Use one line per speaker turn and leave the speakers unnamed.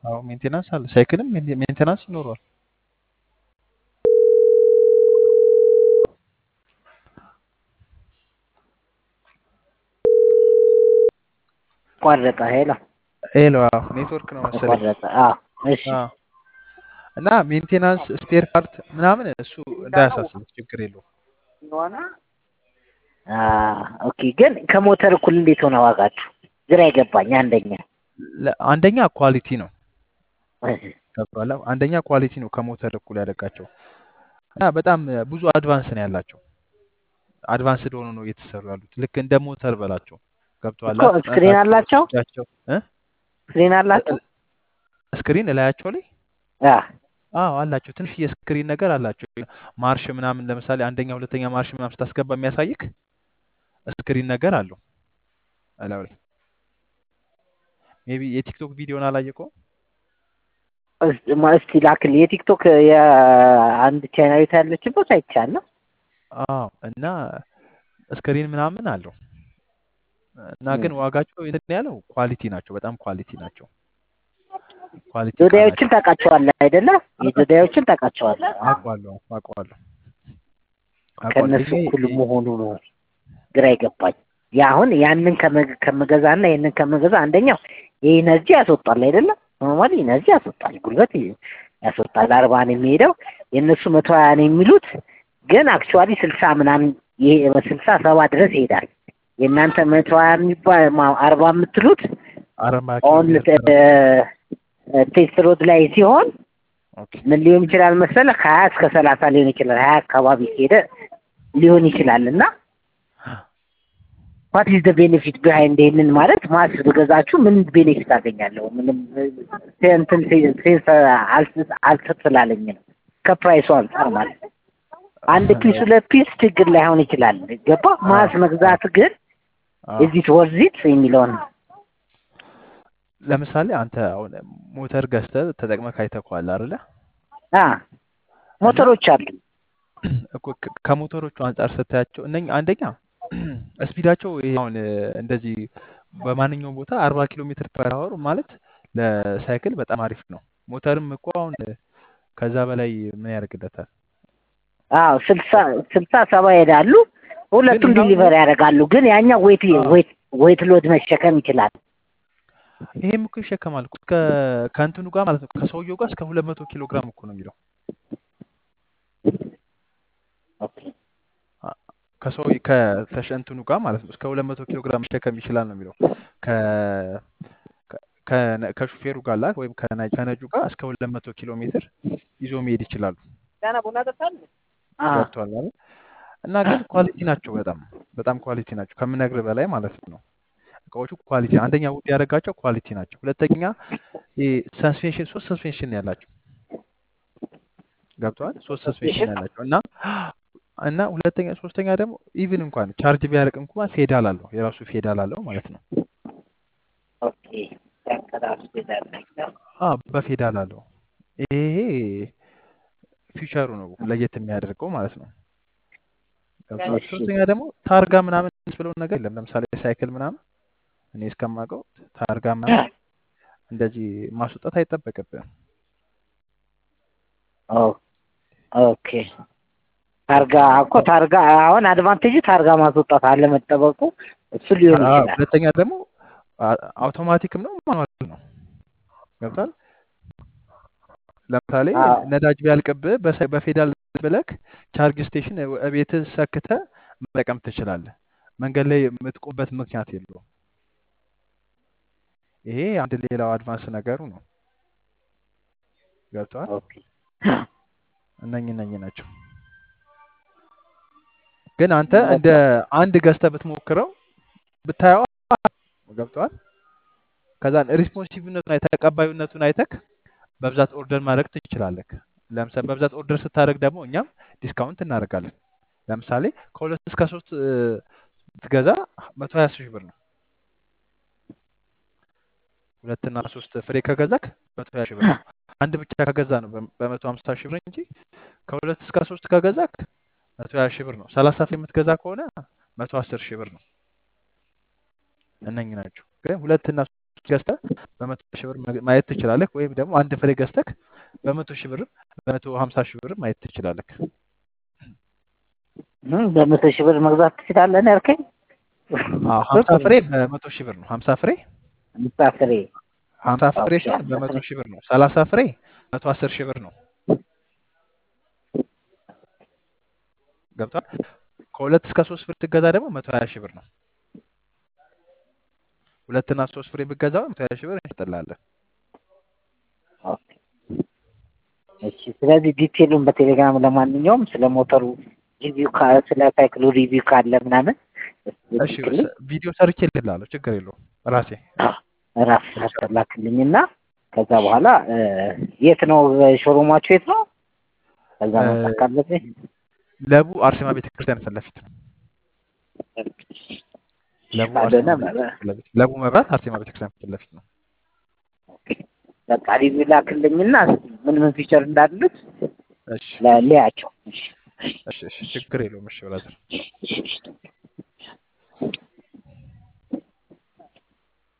አዎ ሜንቴናንስ አለ። ሳይክልም ሜን- ሜንቴናንስ ይኖረዋል።
ቆረጠ። ሄሎ
ሄሎ አዎ ኔትወርክ ነው መሰለኝ።
ተቆረጠ። አዎ እሺ
አዎ እና ሜንቴናንስ ስፔር ፓርት ምናምን እሱ እንዳያሳስብ ችግር የለውም።
አ ኦኬ። ግን ከሞተር እኩል እንዴት ሆነ ዋጋችሁ? ግራ ይገባኝ። አንደኛ
ለ- አንደኛ ኳሊቲ ነው ገብቶሃል? አንደኛ ኳሊቲ ነው ከሞተር እኩል ያደርጋቸው እና በጣም ብዙ አድቫንስ ነው ያላቸው። አድቫንስድ ሆኖ ነው እየተሰሩ ያሉት። ልክ እንደ ሞተር በላቸው ገብቶሃል?
እኮ ስክሪን
ፍጥነታቸው
አላቸው
እጃቸው እ
ስክሪን አላቸው።
ስክሪን እላያቸው ላይ
አ
አዎ አላቸው። ትንሽ የስክሪን ነገር አላቸው። ማርሽ ምናምን ለምሳሌ አንደኛ ሁለተኛ ማርሽ ምናምን ስታስገባ የሚያሳይክ ስክሪን ነገር አለው እላዩ ላይ። ሜይ ቢ የቲክቶክ ቪዲዮን አላየከውም?
እስ- ማ- እስቲ ላክል። የቲክቶክ የአንድ ቻይናዊት ያለችበት አይቻለሁ።
አዎ እና ስክሪን ምናምን አለው እና ግን ዋጋቸው እንትን ያለው ኳሊቲ ናቸው። በጣም ኳሊቲ ናቸው። ኳሊቲ እቃ ናቸው።
ጆዳዮችን ታውቃቸዋለህ አይደለ? የጆዳዮችን ታውቃቸዋለህ።
አውቀዋለሁ አውቀዋለሁ አውቀዋለሁ።
ከእነሱ
ይሄ
እኩል መሆኑ ነው ግራ ይገባኝ። ያ አሁን ያንን ከመ- ከምገዛና ይህንን ከምገዛ አንደኛው የኢነርጂ ያስወጣል አይደለ? ኖርማሊ ኢነርጂ ያስወጣል፣ ጉልበት ያስወጣል። አርባ ነው የሚሄደው የእነሱ መቶ ሀያ ነው የሚሉት ግን አክቹዋሊ ስልሳ ምናምን ይሄ ስልሳ ሰባ ድረስ ይሄዳል። የእናንተ መቶ ሀያ የሚባል ማ- አርባ የምትሉት
አርባ ኪሎ
ኦን
ሜትር
ቴስት ሮድ ላይ ሲሆን
ኦኬ
ምን ሊሆን ይችላል መሰለህ? ከሀያ እስከ ሰላሳ ሊሆን ይችላል። ሀያ አካባቢ ሄደ ሊሆን ይችላል እና ዋት ኢዝ ደ ቤኔፊት ቢሃይንድ ይሄንን ማለት ማስ ብገዛችሁ ምን ቤኔፊት አገኛለሁ? ምንም ሴ- እንትን ሴ- ሴንስ አልስ- አልተስላለኝ ነው ከፕራይሱ አንጻር ማለት ነው። አንድ ፒስ ሁለት ፒስ ችግር ላይሆን ይችላል። ገባ ማስ መግዛት ግን
አዎ።
እዚት ወርዚት የሚለውን
ለምሳሌ አንተ አሁን ሞተር ገዝተህ ተጠቅመህ ካይተኸዋል አይደለ?
አ ሞተሮች አሉ
እኮ ከ- ከሞተሮቹ አንጻር ስታያቸው እነኝ አንደኛ ስፒዳቸው ይሄ አሁን እ፣ እንደዚህ በማንኛውም ቦታ አርባ ኪሎ ሜትር ፐር አወር ማለት ለሳይክል በጣም አሪፍ ነው። ሞተርም እኮ አሁን እ፣ ከዛ በላይ ምን ያደርግለታል?
አዎ ስልሳ ስልሳ ሰባ ይሄዳሉ።
ግን
ሁለቱም
ይሄ አሁን
ዲሊቨር ያደርጋሉ። ግን ያኛው ዌት
አዎ፣
ዌት ዌት ሎድ መሸከም ይችላል።
ይሄም እኮ ይሸከማል እኮ እስከ ከእንትኑ ጋር ማለት ነው ከሰውየው ጋር እስከ ሁለት መቶ ኪሎ ግራም እኮ ነው የሚለው
ኦኬ
አ- ከሰው ከተሸ እንትኑ ጋር ማለት ነው እስከ ሁለት መቶ ኪሎ ግራም መሸከም ይችላል ነው የሚለው ከ ከ- ከነ- ከሹፌሩ ጋር ላ ወይም ከነ- ከነጁ ጋር እስከ ሁለት መቶ ኪሎ ሜትር ይዞ መሄድ ይችላሉ።
አ
ገብተዋል አይደል? እና ግን ኳሊቲ ናቸው። በጣም በጣም ኳሊቲ ናቸው ከምነግር በላይ ማለት ነው። እቃዎቹ ኳሊቲ አንደኛ ውድ ያደረጋቸው ኳሊቲ ናቸው። ሁለተኛ ሰስፔንሽን ሶስት ሰስፔንሽን ያላቸው ገብተዋል። ሶስት ሰስፔንሽን ያላቸው እና እና ሁለተኛ ሶስተኛ ደግሞ ኢቭን እንኳን ቻርጅ ቢያደርግ እንኳን ፌዳል አለው የራሱ ፌዳል አለው ማለት ነው።
ኦኬ ያንቀራሱ ይላል።
አ በፌዳል አለው። ይሄ ፊውቸሩ ነው ለየት የሚያደርገው ማለት ነው። ገብተዋል።
እሺ
ሶስተኛ ደግሞ ታርጋ ምናምን ብለው ነገር የለም። ለምሳሌ ሳይክል ምናምን እኔ እስከማውቀው ታርጋ ምናምን እንደዚህ ማስወጣት አይጠበቅብህም።
ኦ ኦኬ ታርጋ እኮ ታርጋ አሁን አድቫንቴጅ ታርጋ ማስወጣት አለመጠበቁ እሱ ሊሆን
አዎ፣
ይችላል።
ሁለተኛ ደግሞ አ- አውቶማቲክም ነው ማኑዋል ነው። ገብቷል። ለምሳሌ
አዎ
ነዳጅ ቢያልቅብህ በሰ- በፌዳል ብለክ ቻርጅ ስቴሽን ቤትህ ሰክተህ መጠቀም ትችላለህ። መንገድ ላይ የምትቆምበት ምክንያት የለውም። ይሄ አንድ ሌላው አድቫንስ ነገሩ ነው። ገብተዋል።
ኦኬ
እነኝ እነኝ ናቸው። ግን አንተ እንደ
በቃ
አንድ ገዝተህ ብትሞክረው ብታየው ገብተዋል። ከዛን ሪስፖንሲቭነቱን አይተህ ተቀባዩነቱን አይተክ በብዛት ኦርደር ማድረግ ትችላለህ። ለምሳሌ በብዛት ኦርደር ስታደርግ ደግሞ እኛም ዲስካውንት እናደርጋለን። ለምሳሌ ከሁለት እስከ ሶስት እ፣ ብትገዛ መቶ ሀያ ሺህ ብር ነው። ሁለትና ሶስት ፍሬ ከገዛክ መቶ ሀያ ሺህ ብር ነው። አንድ ብቻ ከገዛ ነው በ- በመቶ ሀምሳ ሺህ ብር እንጂ ከሁለት እስከ ሶስት ከገዛክ መቶ ሀያ ሺህ ብር ነው። ሰላሳ ፍሬ የምትገዛ ከሆነ መቶ አስር ሺህ ብር ነው። እነኝ ናቸው። ግን ሁለትና ሶስት ገዝተህ በመቶ ሺህ ብር መግ- ማየት ትችላለህ። ወይም ደግሞ አንድ ፍሬ ገዝተህ በመቶ ሺህ ብርም በመቶ ሀምሳ ሺህ ብርም ማየት ትችላለህ።
እም፣ በመቶ ሺህ ብር መግዛት ትችላለህ ነው ያልከኝ?
አዎ ሀምሳ ፍሬ በመቶ ሺህ ብር ነው። ሀምሳ ፍሬ
አምሳ ፍሬ
ሀምሳ ፍሬ
ኦኬ፣
ሲሆን
አምሳ
በመቶ
ፍሬ
ሺህ ብር ነው። ሰላሳ ፍሬ መቶ አስር ሺህ ብር ነው። ገብቷል። ከሁለት እስከ ሶስት ፍሬ ትገዛ ደግሞ መቶ ሀያ ሺህ ብር ነው። ሁለትና ሶስት ፍሬ ብገዛው መቶ ሀያ ሺህ ብር እንሸጥልሃለን።
ኦኬ። እሺ ስለዚህ ዲቴሉን በቴሌግራም ለማንኛውም ስለ ሞተሩ ሪቪው ካ ስለ ሳይክሉ ሪቪው ካለ ምናምን
እሺ ስ- ቪዲዮ ሰርቼ ልልሃለሁ። ችግር የለውም ራሴ
ራስ ላክልኝና ከዛ በኋላ እ፣ የት ነው ሾሩማችሁ የት ነው? ከዛ
እ፣
መምጣት ካለብኝ
ለቡ አርሴማ ቤተክርስቲያን ፊት ለፊት ነው። ለቡ
ካልሆነ
አርሴማ ቤተክርስቲያን ፊት ለፊት ለቡ መብራት አርሴማ ቤተክርስቲያን ፊት ለፊት ነው።
በቃ ሪቪው ላክልኝና ምን ምን ፊቸር እንዳሉት
እሺ
ለ- ልያቸው። እሺ
እሺ እሺ ችግር የለውም። እሺ ብራዘር
እሺ፣ እሺ።